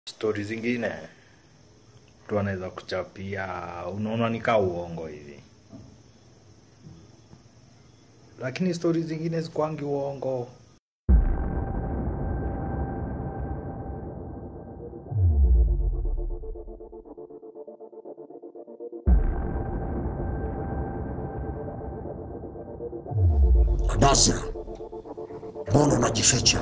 stori zingine mtu anaweza kuchapia unaona nikaa uongo hivi lakini stori zingine zikwangi uongo Basra, mbona unajificha?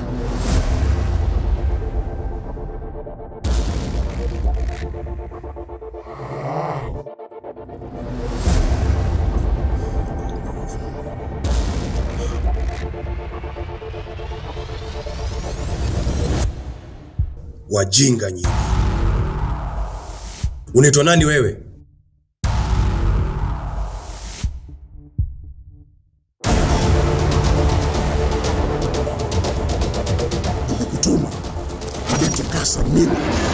Wajinga nyinyi! Unaitwa nani wewe? Nimekutuma nitakasa mimi.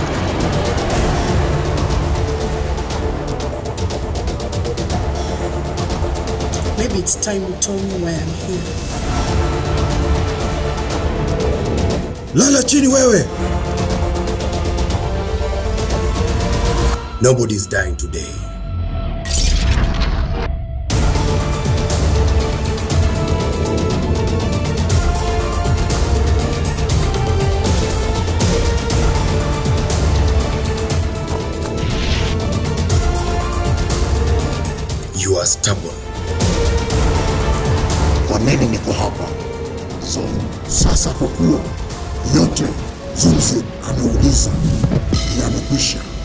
Maybe it's time you told me why I'm here. Lala chini wewe! Nobody is dying today. You are stubborn. Kwa nini niko hapa? So, sasa kwa kuwa yote Zunzi ameuliza yamekwisha,